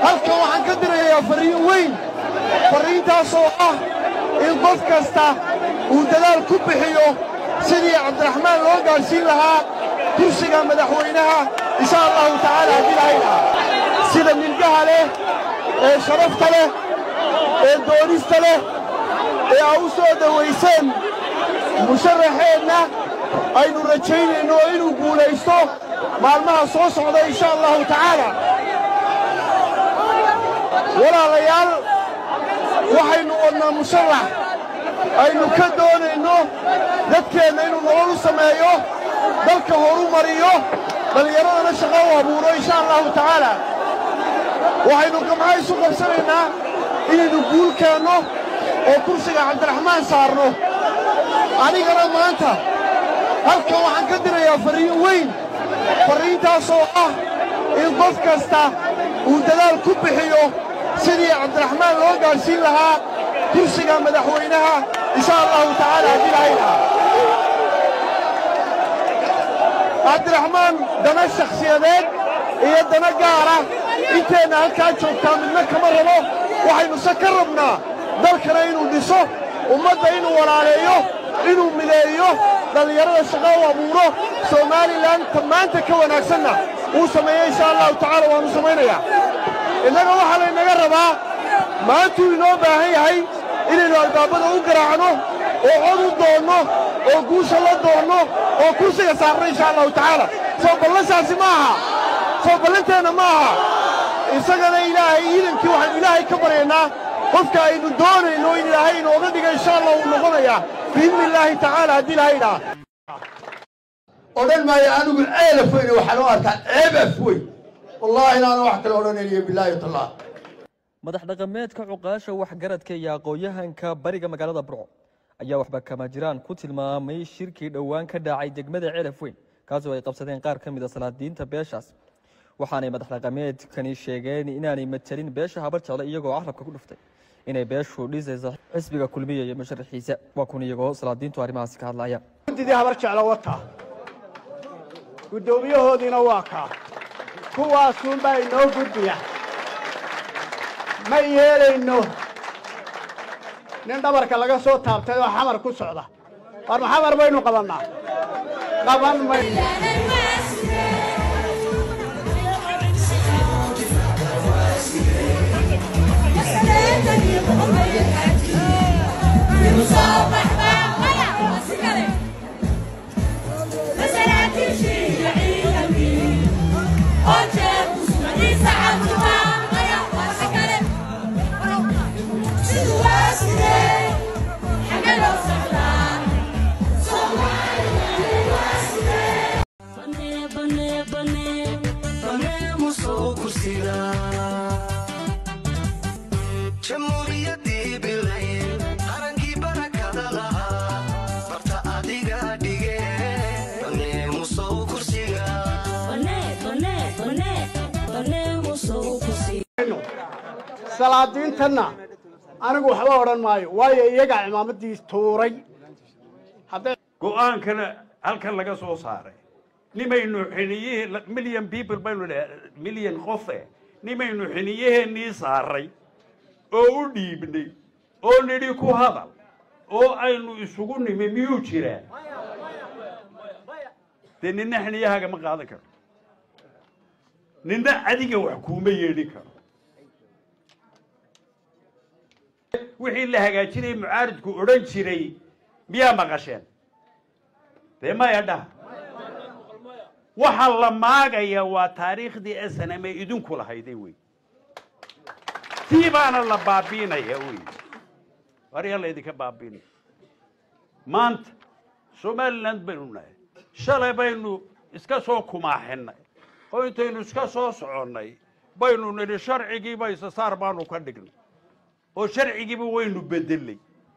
halkan waxaan ka dirayaa farriin weyn farriintaasoo ah in qof kasta uu dadaal ku bixiyo sidii cabdiraxmaan loo gaadhsiin lahaa kursiga madaxweynaha insha allahu tacaala haddii lahaydhaa sida milgaha leh ee sharafta leh ee doonista leh ee aa u soo dhowayseen musharaxeenna aynu rajaynayno inuu guulaysto maalmaha soo socda insha allahu tacaala walaalayaal waxaynu wadnaa musharax aynu ka doonayno dadkeenna inuu nolol u sameeyo dalka horu mariyo dhallinyaradana shaqo u abuuro insha allahu tacaala waxaynu gamca isu qabsanaynaa inaynu guul keenno oo kursiga cabdiraxmaan saarno anigana maanta halkan waxaan ka dirayaa farriin weyn farriintaasoo ah in qof kasta uu dadaal ku bixiyo sidii cabdiraxmaan loo gaadhsiin lahaa kursiga madaxweynaha insha allahu tacaala haddii lahaydhaa cabdiraxmaan dana shakhsiyadeed iyo dana gaara inteenna halkaa joogtaa midna kama rabo waxaynuse ka rabnaa dalkana inuu dhiso ummadda inuu walaaleeyo inuu mideeyo dhallinyarada shaqo u abuuro somalilan ta maanta ka wanaagsanna uu sameeyo insha allahu tacaala waannu samaynayaa innaga waxaa laynaga rabaa maantuu inoo baahan yahay inaynu albaabada u garaacno oo cod u doonno oo guusha la doonno oo kursiga saarno insha allahu tacaala soo ballansaasi ma aha soo ballanteenna ma aha isagana ilaahay iidankii waxaynu ilaahay ka baryaynaa qofka aynu doonayno in ilaahay inooga dhiga insha allah uu noqonayaa biidni illaahi tacaala haddii ilahaydhaa odhan maayo anigu ceelaf weyne waxaan u arkaa ceebaf weyn wallaahi inaana wax kale odhanayniyo bilaahi tallah madax dhaqameedka cuqaasha waxgaradka iyo aqoon-yahanka bariga magaalada burco ayaa waxba kama jiraan ku tilmaamay shirkii dhowaan ka dhacay degmada ceelaf weyn kaasoo ay qabsadeen qaar ka mid a salaadiinta beeshaas waxaanay madax dhaqameedkani sheegeen inaanay matalin beesha habar jecle iyagoo carabka ku dhuftay inay beeshu dhisayso xisbiga kulmiya iyo musharaxiisa waa kun iyagoo salaadiintu arrimahaasi ka hadlaya guddidii habar jeclo wata guddoomiyahoodiina waa kaa kuwaasuunbaa inoo gudbiya ma yeelayno nin dhabarka laga soo taabtay oo xamar ku socda war ma xamar baynu qabannaa qaban mayno jamhuuriyadii bilayn qarankii barakada lahaa barta adiga dhige banee musow kursiga salaadiintanna anigu waxba odhan maayo waayo iyagaa cimaamaddii tuuray hadday go-aankana halkan laga soo saaray nimaynu xiniyihii million people baynu dhaha million qofe nimaynu xiniyaheennii saaray oo u dhiibnay oo nidhi ku hadal oo aynu isugu nimi miyuu jiraa dee ninna xiniyahaaga ma qaadan karo ninna adiga wax kuuma yeedhin karo wixii la hagaajinayay mucaaridku odhan jiray miyaa maqasheen dee maya dhaha waxaa la maagaya waa taariikhdii snm ee idinku lahayday wey tii baana la baabiinaya wey waryaa laydinka baabiinaya maanta somaliland baynu nahay shalay baynu iska soo kumaaxinay oo intaynu iska soo soconnay baynu nidhi sharcigiiba isasaar baanu ka dhignay oo sharcigiiba waynu bedelay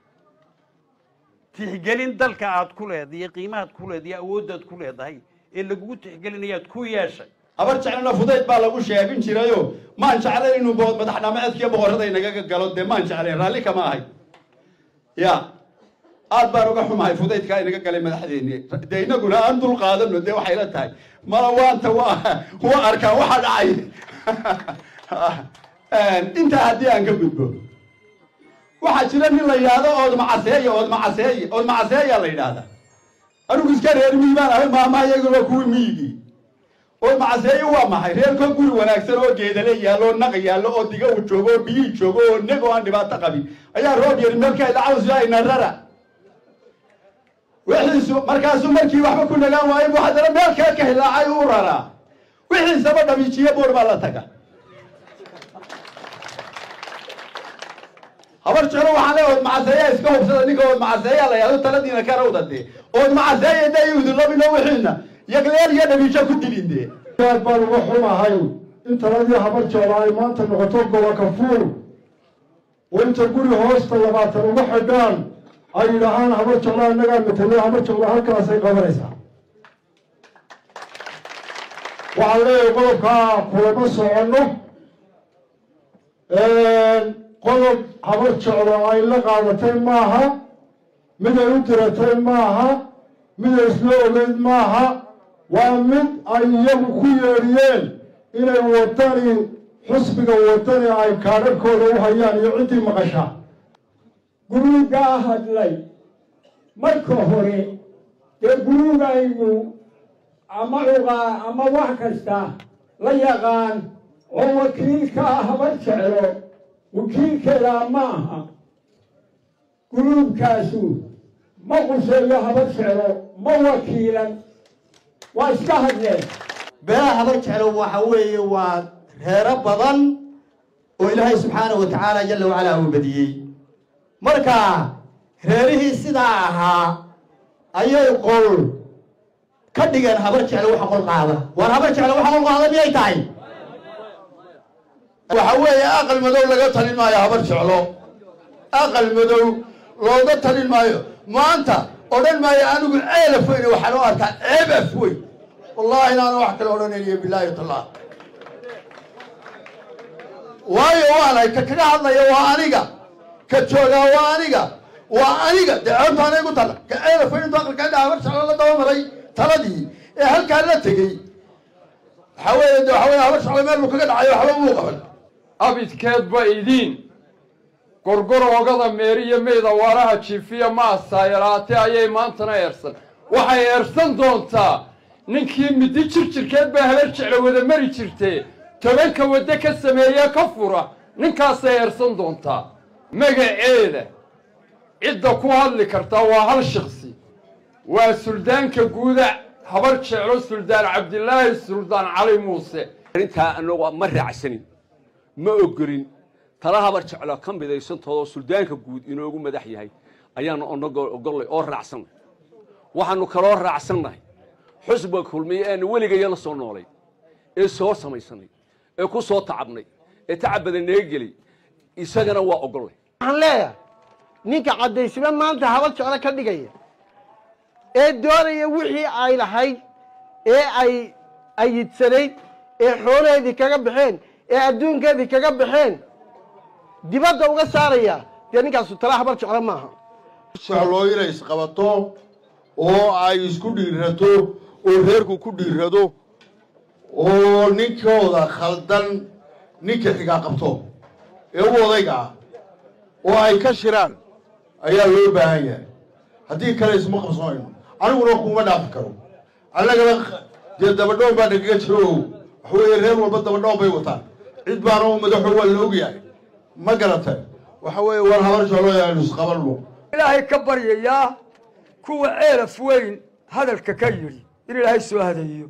tixgelin dalka aad ku leedahay iyo qiimahaad ku leedahay iyo awooddaad ku leedahay ee lagugu tixgelinayaad ku yeeshay habar jeclana fudayd baa lagu sheegin jirayo maan jeclayn inuu bo- madax dhamaceedkiiyo boqorrada inagaga galo dee maan jeclayn raalli kama ahay ya aad baan uga xumahay fudaydkaa inaga galay madaxdeennii dee inaguna aan dul qaadano dee waxay la tahay mala waanta waa waa arkaa waxa dhacay intaa haddii aan ka gudbo waxaa jira nin la yidhaahdo oodmacaseeye oodmacaseeye oodmacaseeyaa la yidhaahdaa anigu iska reer miyi baan ahay maama iyaguna kuwii miyigii oodmacaseeye waa maxay reerkoo guri wanaagsan oo geedale yaallo oo naq yaallo oo diga uu joogo oo biyii joogo oo neg oo aan dhibaato qabin ayaa roob yari meelka ilacawsi ayna rara wixiisu markaasuu markii waxba ku nagaan waayo buu haddana meel kale ka hilaacay u raraa wixiisaba dhamiijiye buur baa la taga habar jeclo waxaan leeyahay oodmacaseeyaa iska hubsada ninka oodmacaseeyaa la yahdo taladiina ka rawda dee oodmacaseeya da udulabino wixiina yagleel iyo dhamiijo ku dilin dee aad baan uga xumahay in taladii habar jeclo ay maanta noqoto gobolka fuul oo inta guri hoosta labaatan uga xidhaan ay yidhaahaan habar jeclo annagaa matalo habar jeclo halkaasay qabanaysaa waxaan leeyahay qodobkaa kulama soconno qodob habar jeclo ay la qaadatay maaha mid ay u diratay maaha mid ay isla ogeyd maaha waa mid ay iyagu ku yeedhiyeen inay wadani xusbiga wadani ay kaadharhkooda u hayaan iyo ciddii maqasha guruugaa hadlay marka hore dee guruugaynu ama cuqaa ama wax kasta la yaqaan oo wakiilkaa habar jeclo wakiilkeedaa ma aha guruubkaasu ma quseeyo habar jeclo ma wakiilan waa iska hadleen beelaha habar jeclo waxa weeye waa reero badan oo ilaahay subxaanahu wa tacaala jalla wacalaa uu badiyey marka reerihii sidaa ahaa ayay qol ka dhigeen habar jeclo waxa qol qaada waar habar jeclo waxa qol qaada miyay tahay waxa weeye aqal madow laga talin maayo habar jeclo aqal madow looga talin maayo maanta odhan maayo anigu ceelaf weyne waxaan u arkaa ceeb af weyn wallahi inaanu wax kale odhanayniyo bilaahi tallah waayo waanay ka kaga hadlaya waa aniga ka joogaa waa aniga waa aniga dee ceebta anigu tala ka ceelaf weyn intuu aqalka indha habar jeclo la dabamaray taladii ee halkaa la tegey waxa weeye de waxa weye habar jeclo meel buu kaga dhacayo waxba muu qaban abidkeedba idiin gorgoroogada meeriyo meyda waaraha jiifiya maasaa yaraatee ayay maantana eersan waxay eersan doontaa ninkii midi jirjirkeed baa habar jeclo wada mari jirtee tobanka waddo ka sameeye ka fura ninkaasay eersan doontaa magaceeda cidda ku hadli kartaa waa hal shaqsi waa suldaanka guuda habar jeclo suldaan cabdilaahi suldaan cali muuse arrintaa annagu ma raacsanin ma ogolin tala habar jeclo ka midaysantoodoo suldaanka guud inoogu madax yahay ayaanu onago ogollay oo raacsanay waxaannu kaloo raacsannahay xusbiga kulmiye eanu weligayo la soo noolay ee soo samaysanay ee ku soo tacabnay ee tacab badan naga gelay isagana waa ogollay waxaan leeyahay ninka caddaysima maanta habar jeclo ka dhigaya ee doonaya wixii ay lahayd ee ay ayidsanayd ee xoolaheedii kaga baxeen ee adduunkeedii kaga baxeen dibadda uga saaraya dee ninkaasu tala habar jeclo maaha jecloo inay isqabato oo ay isku dhiirato oo reerku ku dhiirado oo ninkooda khaldan ninka xigaa qabto ee u odayga ah oo ay ka shiraan ayaa loo baahan yahay haddii kale isma qabsanayno aniguna kuma dhaafi karo annagana dee dabadhoon baa nagaga jiro o waxa weeye reer walba dabadhoon bay wataan cid baana u madaxo waa la ogyahay ma garatay waxa weeye war habar jeclo aynu isqabanno ilaahay ka baryayaa kuwa ceelaf weyn hadalka ka yidhi in ilaahay soo hadeeyo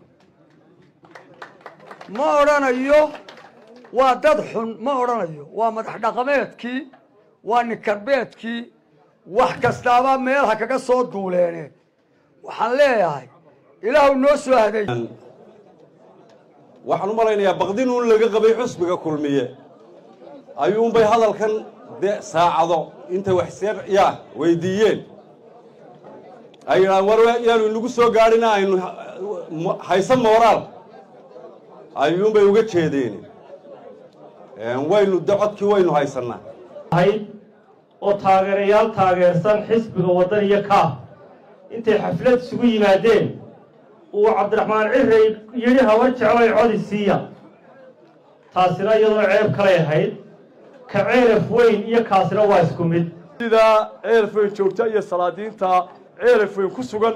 ma odhanayo waa dad xun ma odhanayo waa madax dhaqameedkii waa ninkarbeedkii wax kastaaba meelha kaga soo duuleene waxaan leeyahay ilaahu noo soo hadeey waxaan u malaynayaa baqdinuun laga qabay xusbiga kulmiye ayuunbay hadalkan de saacado intay waxseer yaa weydiiyeen ay yidhahaan war yaanu inagu soo gaadhina aynu haysa mooraal ayuunbay uga jeedeen waynu de codkii waynu haysannaa oo taageerayaal taageersan xisbiga waddan iyo kaah intay xaflad isugu yimaadeen uu cabdiraxmaan cirrey yidhi habar jecloy codi siiya taasina iyadoo ceeb kalay ahayd ka ceelaf weyn iyo kaasina waa isku mid sidaa ceelaf weyn joogta iyo salaadiinta ceelaf weyn ku sugan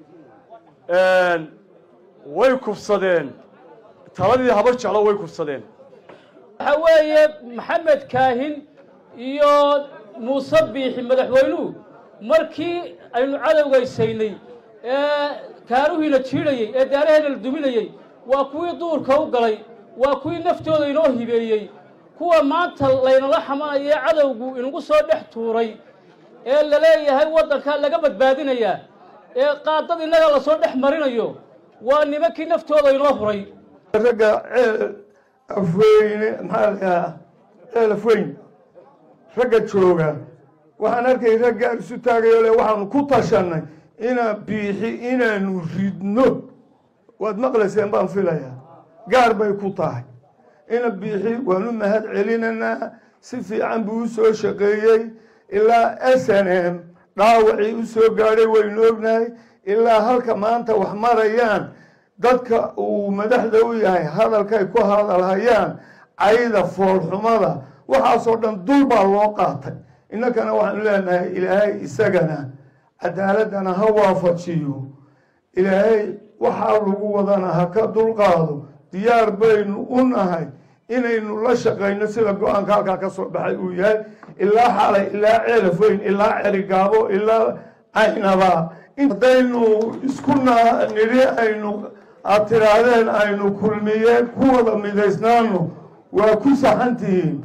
way kufsadeen taladii habar jeclo way kufsadeen waxa weeye maxamed kaahin iyo muuse biixi madaxweynuhu markii aynu cadowgaysaynay ee kaaruhiina jiidhayey ee daaraheena la duminayey waa kuwii duurka u galay waa kuwii naftooda inoo hibeeyey kuwa maanta laynala xamanaya ee cadowgu inagu soo dhex tuuray ee la leeyahay waddankaa laga badbaadinayaa ee qaadad innaga lasoo dhex marinayo waa nimankii naftooda inoo huray ragga ceel afweyne maxaa la dhahaa ceel afweyn ragga jooga waxaan arkay ragga isu taagayo le waxaanu ku tashanay inaan biixi inaanu ridno waad maqlayseen baan filayaa gaar bay ku tahay ina biixi waanu mahad celinaynaa si fiican buu u soo shaqeeyey ilaa s n m dhaawacii u soo gaadhay waynu ognahay ilaa halka maanta wax marayaan dadka uu madaxda u yahay hadalkay ku hadalhayaan cayda foolxumada waxaasoo dhan dul baa loo qaatay innakana waxaanu leenahay ilaahay isagana cadaaladana ha waafajiyo ilaahay waxaa lagu wadana ha ka dulqaado diyaar baynu u nahay inaynu la shaqayno sida go-aanka halkaa ka soo baxay uu yahay ilaa xalay ilaa ceelaf weyn ilaa cerigaabo ilaa caynaba haddaynu isku nidhi aynu aad tidhaahdeen aynu kulmiyeen ku wada midaysnaano waa ku saxantihiin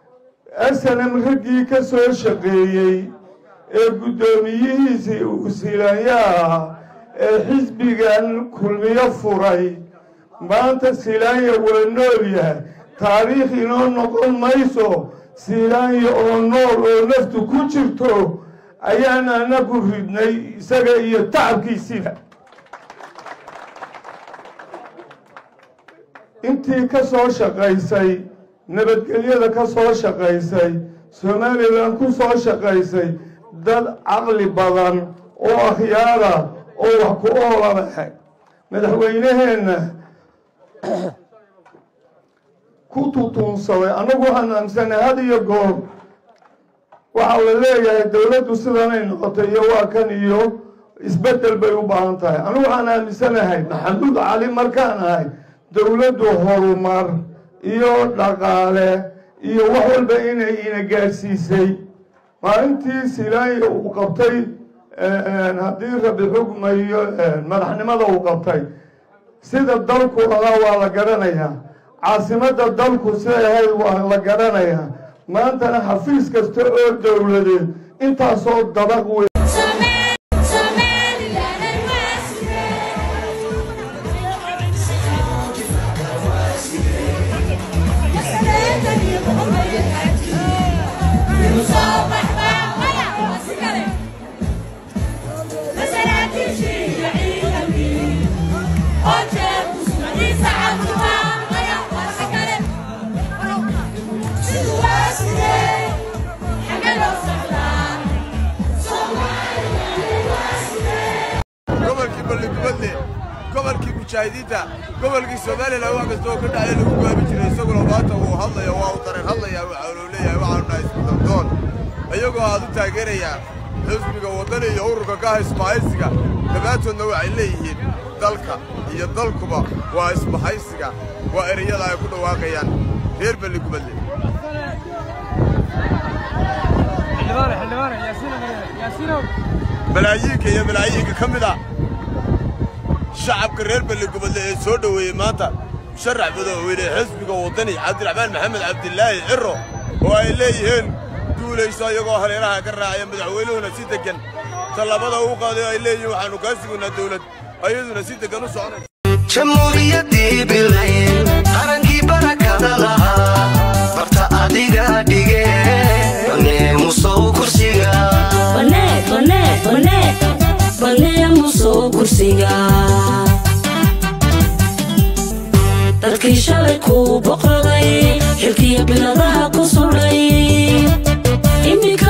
snm raggii ka soo shaqeeyey ee guddoomiyihiisii uu silaanyaha ee xisbigan kulmiyo furay maanta silaanya waa nool yahay taariikh inoo noqon mayso silaanya oo nool oo naftu ku jirto ayaan anagu ridnay isaga iyo tacabkiisiiba intii ka soo shaqaysay nabadgelyada ka soo shaqaysay somalilan ku soo shaqaysay dad caqli badan oo akhyaara oo wax ku oolaba madaxweyneheenna ku tutuunsaday annagu waxaan aaminsanay had iyo goor waxaa la leeyahay dowladdu sidanay noqotay iyo waa kan iyo isbeddel bay u baahan tahay anigu waxaan aaminsanahay maxamuud cali markaan ahay dowladdu horumar iyo dhaqaale iyo wax walba inay ina gaadhsiisay maalintii silaanya uu qabtay haddii rabi xugmayo madaxnimada uu qabtay sida dalku ahaa waa la garanayaa caasimadda dalku siday ahayd waa la garanayaa maantana xafiis kasta oo dowladeed intaasoo dabaq wey gobolkii balligubadle gobolkii mujaahidiinta gobolkii somalilan wax kasta oo ka dhacaya lagu gaabi jiray isaguna maanta uu hadlaya waa uu dareen hadlaya waxa uu leeyahay waxaanu nahay iskudardoon iyagoo aad u taageerayaa xisbiga waddani iyo ururka kaha isbahaysiga dhammaantoodna waxay leeyihiin dalka iyo dalkuba waa isbahaysiga waa ereyada ay ku dhawaaqayaan reer balligubadle malaayiinka iyo malaayiinka ka mid ah shacabka reer balligubadle ee soo dhoweeyey maanta musharax madaxweyne xisbiga waddani cabdiraxmaan maxamed cabdilaahi ciro oo ay leeyihiin duulayso iyagoo hareeraha ka raacaya madaxweynuhuna si deggan tallabada uu qaaday ay leeyihiin waxaannu kaa sugaynaa dawlad ayaduna si deggan u soconaysa jamhuuriyaddii bilayn qarankii barakada lahaa barta adiga dhige baneemusow kursiga baneemusow kursiga dadkii shalay kuu boqoday xilkiya biladaha ku sudhay iminka